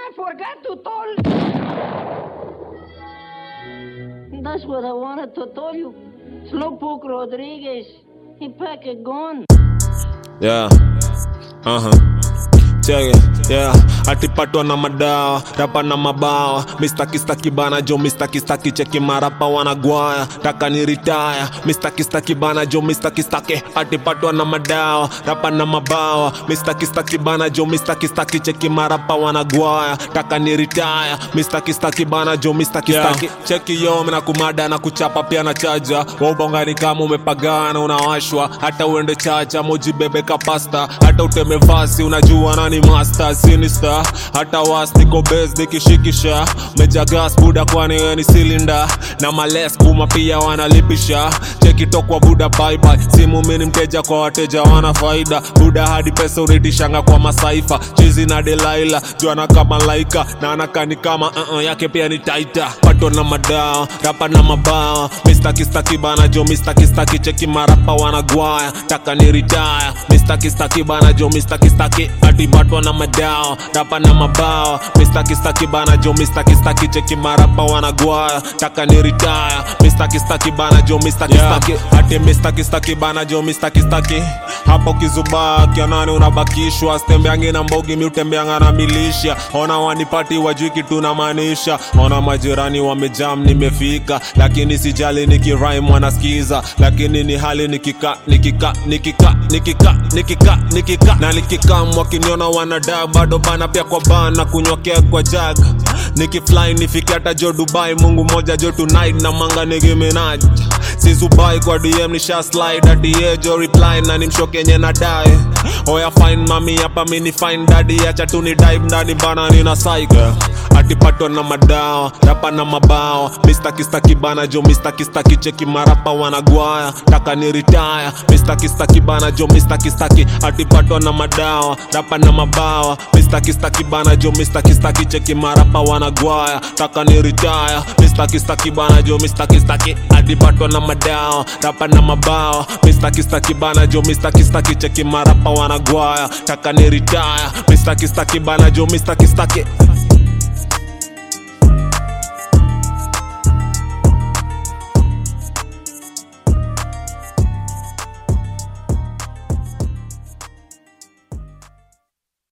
I forgot to tell. That's what I wanted to tell you. Slowpoke Rodriguez, he pack a gun. Yeah. Uh-huh. Check it. Yeah. Atipatwa na madawa, rapa na mabawa, mistaki staki bana jo, mistaki staki cheki marapa wanagwaya, taka ni retire, mistaki staki bana jo, mistaki staki, atipatwa na madawa, rapa na mabawa, mistaki staki bana jo, mistaki staki cheki marapa wanagwaya, taka ni retire, mistaki staki bana jo, mistaki staki, cheki yo mina kumada na kuchapa pia na chaja, waubongani kama umepagana unawashwa, hata uende chacha mojibebe kapasta, hata uteme vasi unajua nani master sinister hata was niko base nikishikisha meja gas buda kwani we ni silinda na males kuma pia wanalipisha chekitokwa buda bye bye simu mini mteja kwa wateja wana faida buda hadi pesa unitishanga kwa masaifa chizi na delaila juana kama laika na anakani kama uh -uh, yake pia ni taita pato na madao rapa na mabao mistakistaki bana jo mistakistaki cheki marapa wanagwaya taka ni ritaya mistakistaki bana jo mistakistaki atipatwa na madao rapa na mabao mistakistaki bana jo mistakistaki cheki marapa wanagwaya taka ni ritaya mistakistaki bana jo mistakistaki ati mistakistaki bana jo mistakistaki hapo kizubaa kianani unabakishwa stembeangi na mbogi miutembeanga na milisha ona wanipati wajui kitu namaanisha ona majirani wamejam nimefika lakini sijali nikirime wanaskiza lakini ni hali nikika nikika nikika nikika nikika nikika na nikikam wakiniona wanadaa bado bana pia kwa bana kunywakea kwa jag nikifly nifike hata jo dubai mungu moja jo tonight na manga nigiminaj sizubai kwa dm nisha slide hadi yejo reply na nimshokenye na dae oya fine mami hapa mini fine dadi acha tu ni dive ndani bana nina saiga atipatwa na madao rapa na mabao mistakistaki bana jo mistakistaki cheki marapa wanagwaya taka ni ritaya mistakistaki bana jo mistakistaki atipatwa na madawa rapa na mabawa mistakistaki bana jo mistakistaki cheki marapa wanagwaya taka ni ritaya mistakistaki bana jo mistakistaki atipatwa na madawa rapa na mabawa mistakistaki bana jo mistakistaki cheki marapa wanagwaya taka ni ritaya mistakistaki bana jo mistakistaki